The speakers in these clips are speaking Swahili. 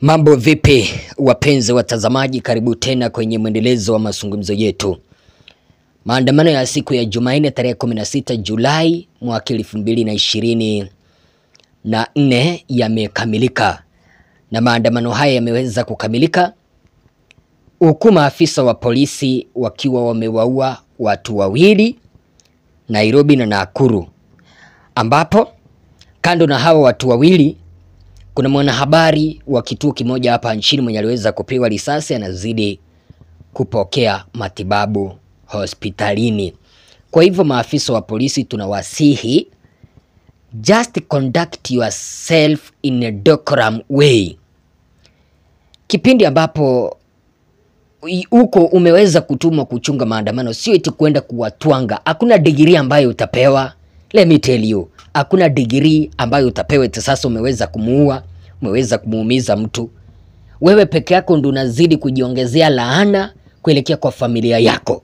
Mambo vipi wapenzi watazamaji, karibu tena kwenye mwendelezo wa mazungumzo yetu. Maandamano ya siku ya Jumanne tarehe 16 Julai mwaka elfu mbili na ishirini na nne yamekamilika, na maandamano haya yameweza kukamilika huku maafisa wa polisi wakiwa wamewaua watu wawili Nairobi na Nakuru, ambapo kando na hawa watu wawili kuna mwanahabari wa kituo kimoja hapa nchini mwenye aliweza kupigwa risasi anazidi kupokea matibabu hospitalini. Kwa hivyo maafisa wa polisi tunawasihi, just conduct yourself in a decorum way. Kipindi ambapo huko umeweza kutumwa kuchunga maandamano, sio eti kwenda kuwatwanga. Hakuna degree ambayo utapewa, let me tell you, hakuna degree ambayo utapewa eti sasa umeweza kumuua, umeweza kumuumiza mtu. Wewe peke yako ndo unazidi kujiongezea laana kuelekea kwa familia yako,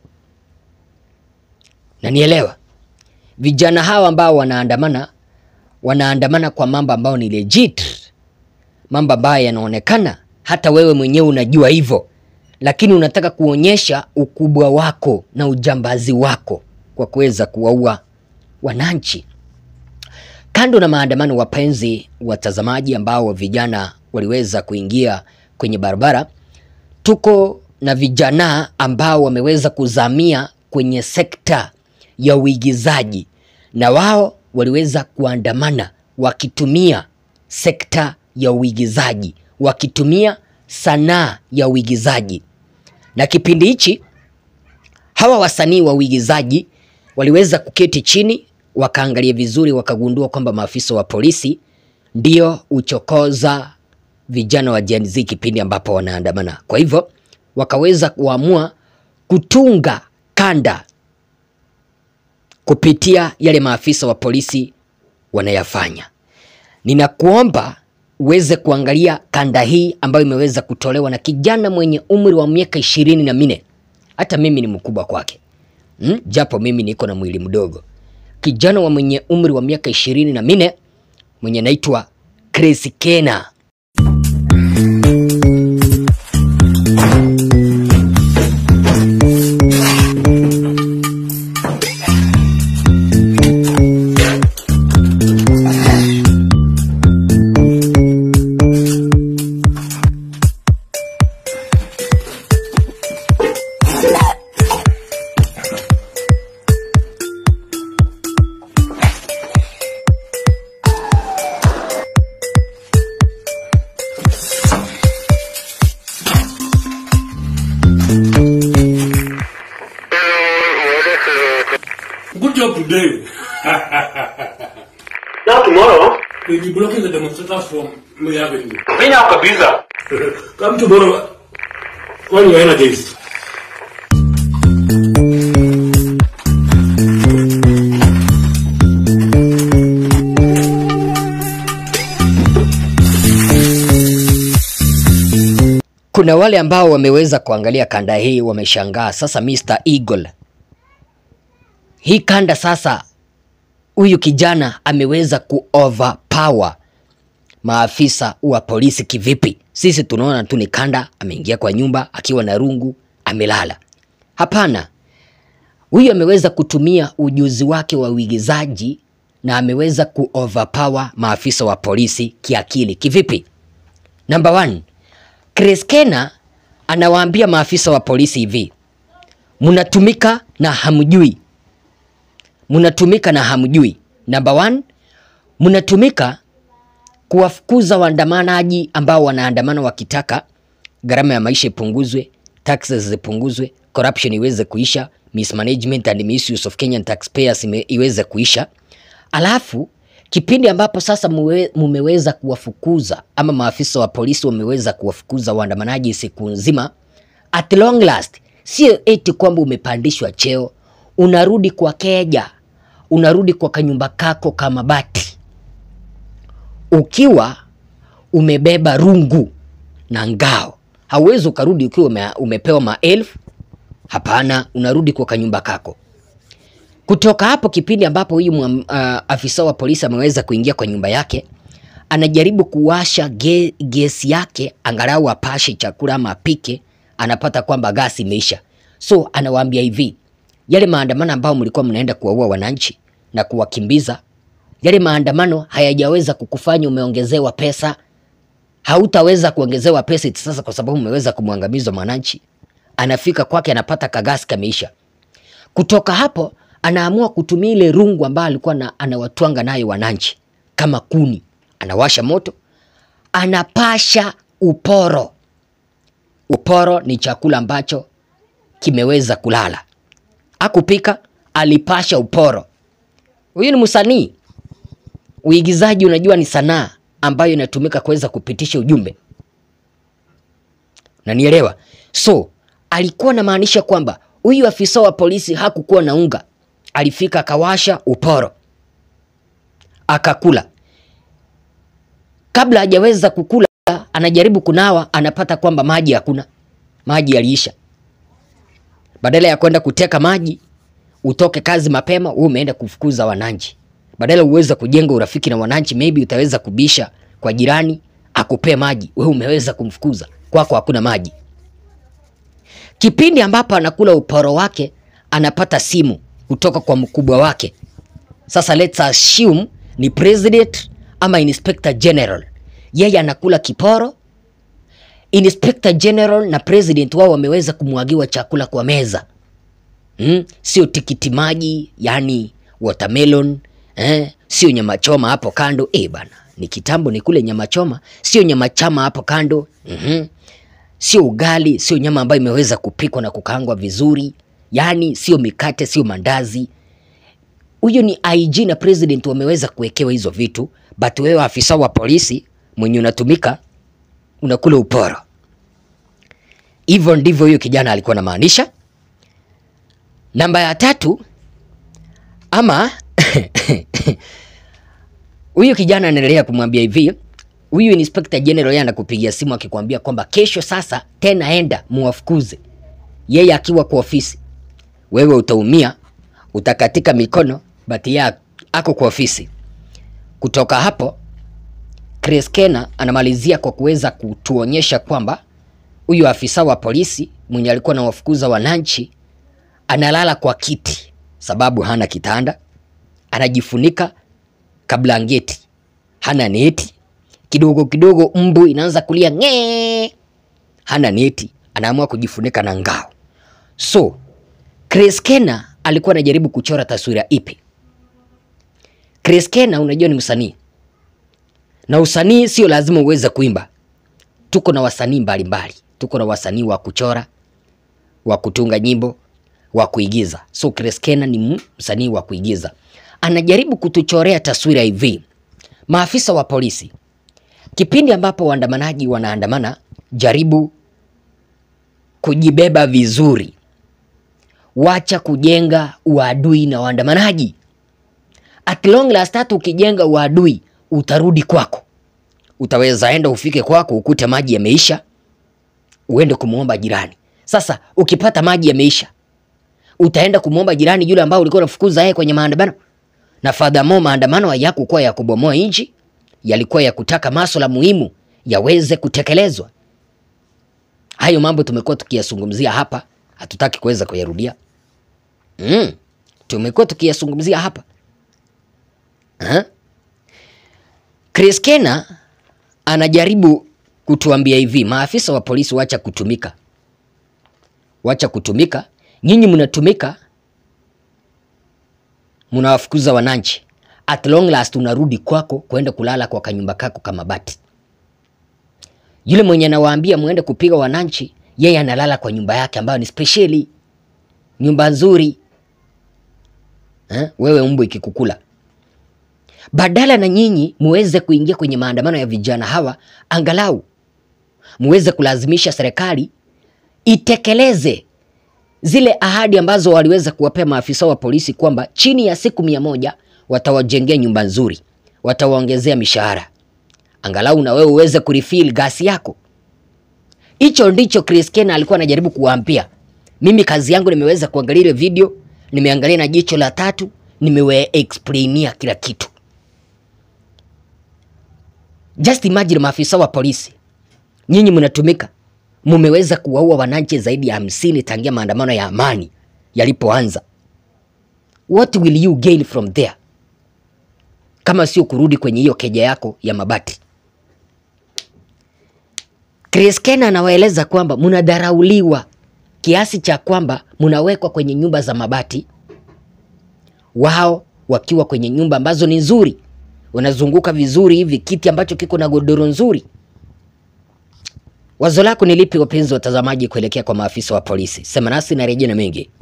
na nielewa vijana hawa ambao wanaandamana, wanaandamana kwa mambo ambayo ni legit, mambo ambayo yanaonekana, hata wewe mwenyewe unajua hivyo lakini unataka kuonyesha ukubwa wako na ujambazi wako kwa kuweza kuwaua wananchi. Kando na maandamano, wapenzi watazamaji, ambao vijana waliweza kuingia kwenye barabara, tuko na vijana ambao wameweza kuzamia kwenye sekta ya uigizaji, na wao waliweza kuandamana wakitumia sekta ya uigizaji, wakitumia sanaa ya uigizaji na kipindi hichi hawa wasanii wa uigizaji waliweza kuketi chini wakaangalia vizuri, wakagundua kwamba maafisa wa polisi ndio uchokoza vijana wa Gen Z kipindi ambapo wanaandamana. Kwa hivyo wakaweza kuamua kutunga kanda kupitia yale maafisa wa polisi wanayafanya. Ninakuomba uweze kuangalia kanda hii ambayo imeweza kutolewa na kijana mwenye umri wa miaka ishirini na minne. Hata mimi ni mkubwa kwake hmm? Japo mimi niko na mwili mdogo. Kijana wa mwenye umri wa miaka ishirini na minne mwenye anaitwa Chris Kena. Good job today. Now tomorrow, We'll be blocking the demonstrators from May Avenue. bring out Kabiza. Come tomorrow when you're energized. Kuna wale ambao wameweza kuangalia kanda hii wameshangaa. Sasa Mr. Eagle, hii kanda sasa, huyu kijana ameweza ku overpower maafisa wa polisi kivipi? Sisi tunaona tu ni kanda, ameingia kwa nyumba akiwa na rungu amelala. Hapana, huyu ameweza kutumia ujuzi wake wa uigizaji na ameweza ku overpower maafisa wa polisi kiakili. Kivipi? Number one, Chris Kena anawaambia maafisa wa polisi hivi, mnatumika na hamjui, mnatumika na hamjui. Number one, mnatumika kuwafukuza waandamanaji ambao wanaandamana wakitaka gharama ya maisha ipunguzwe, taxes zipunguzwe, corruption iweze kuisha, mismanagement and misuse of Kenyan taxpayers ime- iweze kuisha. Alafu kipindi ambapo sasa muwe, mumeweza kuwafukuza ama maafisa wa polisi wameweza kuwafukuza waandamanaji siku nzima, at long last, sio eti kwamba umepandishwa cheo, unarudi kwa keja, unarudi kwa kanyumba kako kama bati ukiwa umebeba rungu na ngao. Hauwezi ukarudi ukiwa ume, umepewa maelfu. Hapana, unarudi kwa kanyumba kako. Kutoka hapo kipindi ambapo huyu uh, afisa wa polisi ameweza kuingia kwa nyumba yake, anajaribu kuwasha ge, gesi yake angalau apashe chakula ama apike, anapata kwamba gasi imeisha. So anawaambia hivi, yale maandamano ambayo mlikuwa mnaenda kuwaua wananchi na kuwakimbiza, yale maandamano hayajaweza kukufanya umeongezewa pesa, hautaweza kuongezewa pesa eti sasa kwa sababu umeweza kumwangamiza mwananchi. Anafika kwake anapata kagasi kameisha. Kutoka hapo anaamua kutumia ile rungu ambayo alikuwa na, anawatwanga nayo wananchi kama kuni, anawasha moto, anapasha uporo. Uporo ni chakula ambacho kimeweza kulala. Akupika, alipasha uporo. Huyu ni msanii. Uigizaji unajua ni sanaa ambayo inatumika kuweza kupitisha ujumbe. Nanielewa? So, alikuwa anamaanisha kwamba huyu afisa wa polisi hakukuwa na unga. Alifika akawasha uporo. Akakula. Kabla hajaweza kukula, anajaribu kunawa, anapata kwamba maji hakuna. Maji yaliisha. Badala ya kwenda kuteka maji, utoke kazi mapema, wewe umeenda kufukuza wananchi. Badala uweze kujenga urafiki na wananchi, maybe utaweza kubisha kwa jirani akupee maji, wewe umeweza kumfukuza, kwako hakuna maji. Kipindi ambapo anakula uporo wake, anapata simu kutoka kwa mkubwa wake. Sasa let's assume ni president ama inspector general. Yeye anakula kiporo, inspector general na president wao wameweza kumwagiwa chakula kwa meza mm? Sio tikiti maji, yani watermelon eh? Sio nyama choma hapo kando eh bana, ni kitambo ni kule nyama choma, sio nyama chama hapo kando mm Sio ugali, sio nyama ambayo imeweza kupikwa na kukaangwa vizuri, yani sio mikate, sio mandazi. Huyo ni IG na president wameweza kuwekewa hizo vitu, but wewe afisa wa polisi mwenye unatumika unakula uporo. Hivyo ndivyo huyo kijana alikuwa anamaanisha. Namba ya tatu ama huyu kijana anaendelea kumwambia hivi, huyu inspector general yeye anakupigia simu akikwambia kwamba kesho sasa tena enda muwafukuze, yeye akiwa kwa ofisi. Wewe utaumia, utakatika mikono, but yeye ako kwa ofisi. Kutoka hapo Chris Kena anamalizia kwa kuweza kutuonyesha kwamba huyu afisa wa polisi mwenye alikuwa anawafukuza wananchi analala kwa kiti sababu hana kitanda, anajifunika kablangeti, hana neti. Kidogo kidogo mbu inaanza kulia ng'ee, hana neti, anaamua kujifunika na ngao. So Chris Kena alikuwa anajaribu kuchora taswira ipi? Chris Kena unajua ni msanii na usanii sio lazima uweze kuimba. Tuko na wasanii mbalimbali, tuko na wasanii wa kuchora, wa kutunga nyimbo, wa kuigiza. So Chris Kena ni msanii wa kuigiza, anajaribu kutuchorea taswira hivi. Maafisa wa polisi, kipindi ambapo waandamanaji wanaandamana, jaribu kujibeba vizuri, wacha kujenga uadui na waandamanaji. At long last, hata ukijenga uadui utarudi kwako. Utaweza enda ufike kwako ukute maji yameisha, uende kumwomba jirani. Sasa ukipata maji yameisha, utaenda kumwomba jirani yule ambao ulikuwa unafukuza yeye kwenye maandamano. Na furthermore, maandamano hayakuwa ya kubomoa nchi, yalikuwa ya kutaka masuala muhimu yaweze kutekelezwa. Hayo mambo tumekuwa tukiyazungumzia hapa, hatutaki kuweza kuyarudia. Mm, tumekuwa tukiyazungumzia hapa ha? Chris Kena anajaribu kutuambia hivi, maafisa wa polisi wacha kutumika, wacha kutumika. Nyinyi mnatumika, mnawafukuza wananchi, at long last unarudi kwako kwenda kulala kwa kanyumba kako kama bati. Yule mwenye anawaambia muende kupiga wananchi, yeye analala kwa nyumba yake ambayo ni speciali, nyumba nzuri eh? Wewe mbu ikikukula badala na nyinyi muweze kuingia kwenye maandamano ya vijana hawa, angalau muweze kulazimisha serikali itekeleze zile ahadi ambazo waliweza kuwapea maafisa wa polisi kwamba chini ya siku mia moja watawajengea nyumba nzuri, watawaongezea mishahara, angalau na wewe uweze kurefill gasi yako. Hicho ndicho Chris Kena alikuwa anajaribu kuwaambia. Mimi kazi yangu nimeweza kuangalia ile video, nimeangalia na jicho la tatu, nimewe explainia kila kitu. Just imagine maafisa wa polisi, nyinyi mnatumika, mumeweza kuwaua wananchi zaidi ya hamsini tangia maandamano ya amani yalipoanza. What will you gain from there kama sio kurudi kwenye hiyo keja yako ya mabati? Chris Kena anawaeleza kwamba mnadharauliwa kiasi cha kwamba mnawekwa kwenye nyumba za mabati, wao wakiwa kwenye nyumba ambazo ni nzuri, wanazunguka vizuri hivi, kiti ambacho kiko na godoro nzuri. Wazo lako ni lipi, wapenzi watazamaji, kuelekea kwa maafisa wa polisi? Sema nasi na rejea na mengi.